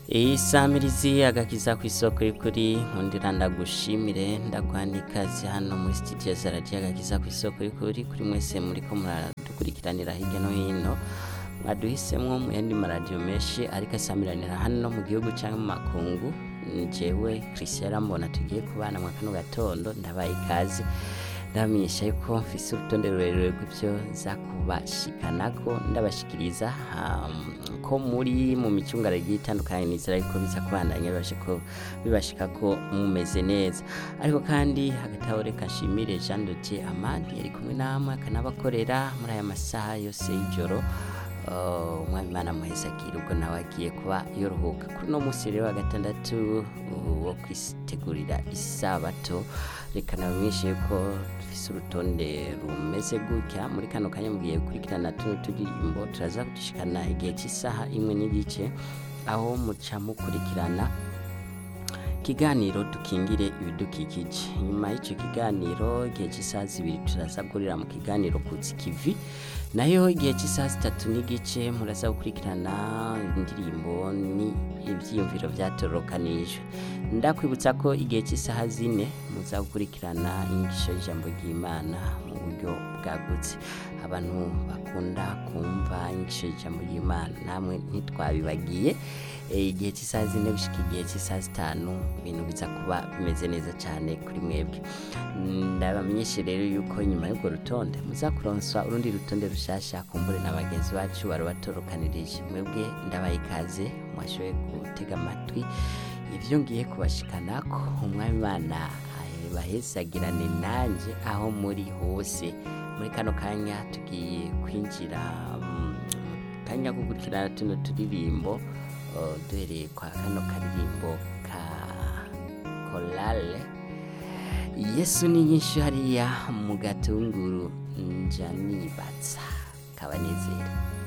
isamirizi agakiza ku isoko y'ukuri nkundira ndagushimire ndaguhana ikaze hano muri studio za radiyo agakiza ku isoko y'ukuri kuri mwese muriko muradukurikiranira hirya no hino mwaduhisemwo mu yandi maradiyo menshi ariko asamiranira hano mu gihugu cyangwa mu makungu jewe christian rambona tugiye kubana mu kano gatondo ndabaye ikaze ndabamenyesha yuko mfise urutonde rurerure rw'ivyo za kubashikanako ndabashikiriza um, ko muri mu micungara igiye itandukanye nizera yuko biza kubandanya bibashiko bibashikako mumeze neza ariko kandi hagati aho reka nshimire Jean Dodier Amani yari kumwe namwe akanabakorera muri aya masaha yose y'ijoro Uh, umwami imana muhezagire ubwo nawe agiye kuba yorohuka kuri uno munsi rero wa gatandatu uh, wo kwitegurira isabato reka nabamenyeshe yuko dufise urutonde rumeze gutya muri kano kanya mugiye gukurikirana tuno turirimbo turaza kudushikana igihe cy'isaha imwe n'igice aho muca mukurikirana ikiganiro dukingire ibidukikije nyuma y'icyo kiganiro igihe cy'isaha zibiri turaza gukorera mu kiganiro kutsi kivi nayo igihe cy'isaha zitatu n'igice muraza gukurikirana indirimbo ni ibyiyumviro byatorokanijwe ndakwibutsa ko igihe cy'isaha zine muza gukurikirana inyigisho y'ijambo ry'imana mu buryo bwagutse abantu bakunda kumva inyigisho y'ijambo ry'imana namwe ntitwabibagiye igihe cy'isaha zine gushika igihe cy'isaha zitanu ibintu biza kuba bimeze neza cyane kuri mwebwe ndabamenyeshe rero yuko nyuma y'urwo rutonde muzakuronswa urundi rutonde rushasha kumbure na bagenzi bacu bari batorokanirije mwebwe ndabaye ikaze mwashoboye gutega amatwi ivyo ngiye kubashikanako umwami imana bahesagirane nanje aho muri hose muri kano kanya tugiye kwinjira mu kanya ko gukurikirana tuno turirimbo uh, duhereye kwa kano karirimbo ka korale yesu ni nyinshi hariya mu gatunguru nja nibatsa kabanezera